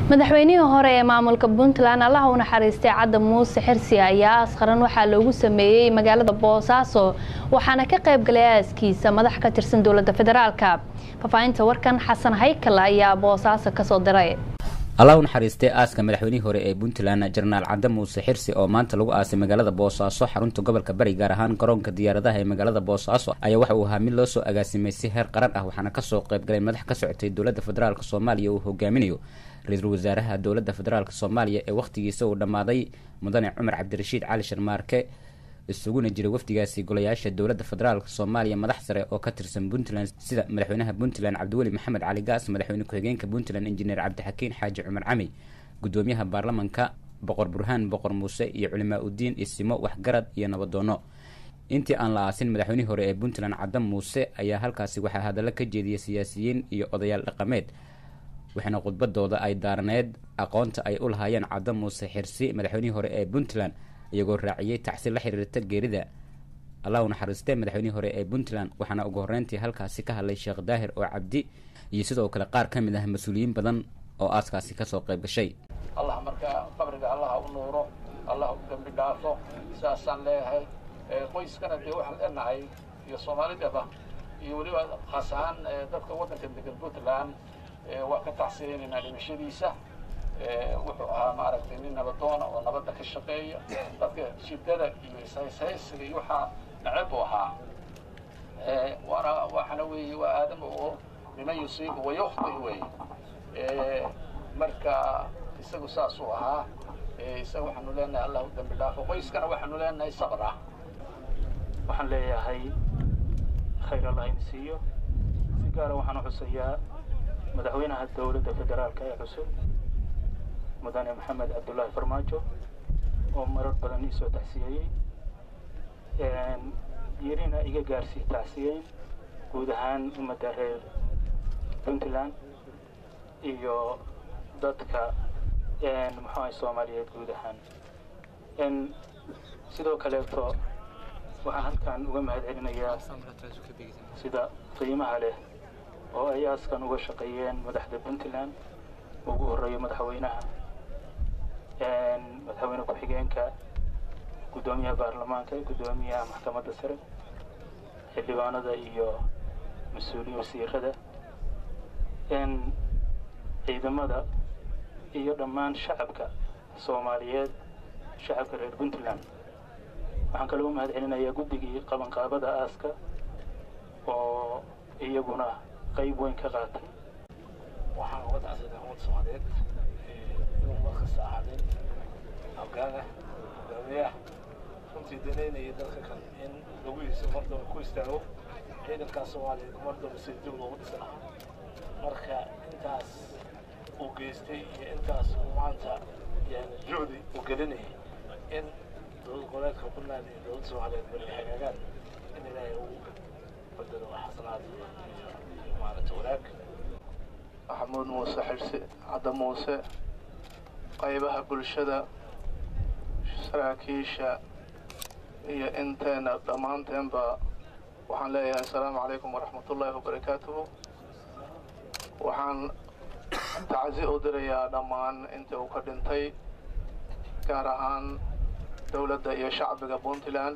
madaxweynihii hore ee maamulka puntland allaha u naxariistay cadda muuse xirsi ayaa askharan waxaa loogu sameeyey magaalada boosaaso waxaana ka qayb galay aaskiisa madax ka tirsan dowladda federaalka faafahinta warkan xasan haykal ayaa boosaaso kasoo diray allah u naxariistay aaska madaxweynihii hore ee puntland jenaraal cadde muuse xirsi oo maanta lagu aasay magaalada boosaaso xarunta gobolka bari gaar ahaan garoonka diyaaradaha ee magaalada boosaaso ayaa waxa uu ahaa mid loo soo agaasimay si heer qaran ah waxaana kasoo qayb galay madax ka socotay dowladda federaalk soomaaliya uu hogaaminayo ra-iisul wasaaraha dowladda federaalk soomaaliya ee wakhtigiisa uu dhammaaday mudane cumar cabdirashiid cali sharmaarke isuguna jiray wafdigaasi golayaasha dowladda federaalk soomaaliya madax sare oo ka tirsan puntland sida madaxweynaha puntland cabdiweli maxamed cali gaas madaxweyne ku-xigeenka puntland injineer cabdixakiin xaaji cumar cami gudoomiyaha baarlamanka boqor burhaan boqor muuse iyo culimaa udiin isimo waxgarad iyo nabadoono intii aan la aasin madaxweynihii hore ee puntland cadde muuse ayaa halkaasi waxaa hadallo ka jeediyay siyaasiyiin iyo odayaal dhaqameed waxaana khudbadooda ay daaraneed aqoonta ay u lahaayeen cadde muuse xirsi madaxweynihii hore ee puntland iyagoo raaciyey tacsi la xiriirta geerida allah u naxariistee madaxweynihii hore ee puntland waxaana ugu horreyntii halkaasi ka hadlay sheekh daahir oo cabdi iyo sidoo kale qaar ka mid ah mas-uuliyiin badan oo aaskaasi kasoo qayb gashay allah markaa qabriga allaha u nuuro allah u dembi dhaafo sidaasaan leeyahay qoyskana dee waxaan leenahay iyo soomaalidaba iyo weliba khaas ahaan dadka waddanka degan puntland waa ka tacsiyeynaynaa dhimashadiisa wuxuu ahaa maaragtay nin nabadoona oo nabadda ka shaqeeya dadka shidada iyo ishayshaysiga iyo waxaa neceb buu ahaa waana waxana weeye waa aadama oo niman yusiibu wayukhti weeye marka isagu saasuu ahaa isaga waxaanu leenahay allah u dambi dhaafo qoyskana waxaanu leenahay sabr ah waxaan leeyahay khayr allah in siiyo si gaara waxaan u xusayaa madaxweynaha dowladda federaalka ee cusub mudane maxamed cabdullaahi farmaajo oo marar badan iisoo tacsiyeeyey yirina iga gaarsii tacsiyeyn guud ahaan ummadda reer puntland iyo dadka muxuahay soomaaliyeed guud ahaan sidoo kaleeto waxaan halkan uga mahad celinayaa sida qiimaha leh oo ay aaskan uga shaqeeyeen madaxda puntland ugu horreeyo madaxweynaha madaxweyne ku-xigeenka guddoomiyaha baarlamaanka guddoomiyaha maxkamadda sare xildhibaanada iyo mas-uuliyin wasiirada ciidamada iyo dhammaan shacabka soomaaliyeed shacabka reer puntland waxaan kaloo u mahad celinayaa guddigii qabanqaabada aaska oo iyaguna qayb weyn ka qaatay waxaan uga dacsaday ummadda soomaaliyeed inuu markasta ahaadeen hoggaana hogaamiyaha runtii danaynaya dalka kale in laguhiisa mardaba ku istaago ciidankaa soomaaliyeed mardaba si dib loogu dhisana marka intaas uu geystay iyo intaas uu maanta yani juhdi uu gelinayay in dowlad goboleedka puntland iyo dowladda soomaaliyeed bari hagaagaan in ilaahay uu bedelo xasanaad iyo maaragta wanaag maxamuud muuse xirsi cadde muuse qaybaha bulshada saraakiisha iyo inteena dhammaanteenba waxaan leeyahay assalaamu calaykum waraxmatullaahi wabarakaatuhu waxaan tacsi u dirayaa dhammaan intii uu ka dhintay gaar ahaan dowladda iyo shacbiga puntland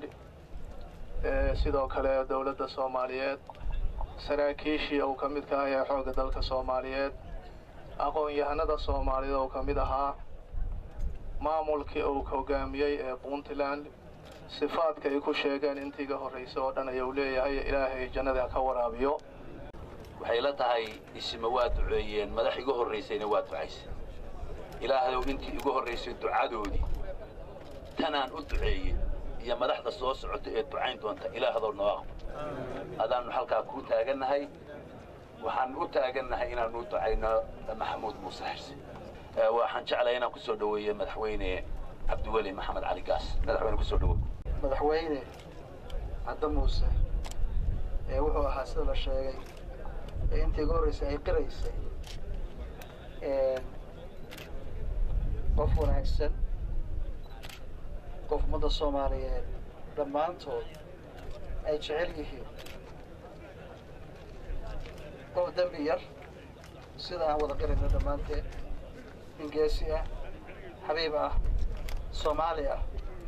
sidoo kale dowladda soomaaliyeed saraakiishii uu ka mid ka ahaa xoogga dalka soomaaliyeed aqoon-yahanada soomaaliyeed oo ka mid ahaa maamulkii uu hogaamiyey ee puntland sifaadka ay ku sheegeen intiiga horraysay oo dhan ayuu leeyahay ilaahay jannada ka waraabiyo waxay la tahay isima waa duceeyeen madax igu horraysayna waa ducaysay ilaahayow intii igu horraysay ducadoodii tanaan u duceeyey iyo madaxda soo socota ee ducayn doonta ilaahdow noo aqbal adaannu halkaa kuu taagannahay waxaan u taagannahay inaannu u ducayno maxamuud muuse xirsi waxaan jeclahay inaan ku soo dhoweeye madaxweyne cabdiweli maxamed cali gaas madaxweyne kusoo dhowow madaxweyne cadde muuse ee wuxuu ahaa sida la sheegay ee intii ugu horraysay ay qiraysay qof wanaagsan qof ummadda soomaaliyeed dhammaantood ay jecel yihiin qof dembi yar sida aan wada qirayno dhammaanteen in geesi ah xabiib ah soomaali ah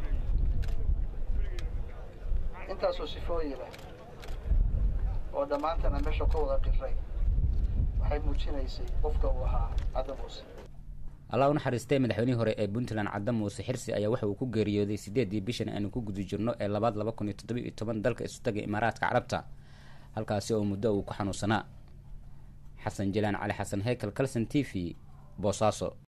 intaasoo sifooyin leh oo dhammaantana meesha ka wada qiray waxay muujinaysay qofka uu ahaa cadda muuse allah u naxariistay madaxweynihii hore ee puntland cadda muuse xirsi ayaa waxa uu ku geeriyooday sideedii bishan aanu ku guda jirno ee labaad laba kun iyo toddoba iyo toban dalka isutaga imaaraadka carabta halkaasi oo muddo uu ku xanuunsanaa xasan jalaan cali xasan heykal calson t v boosaaso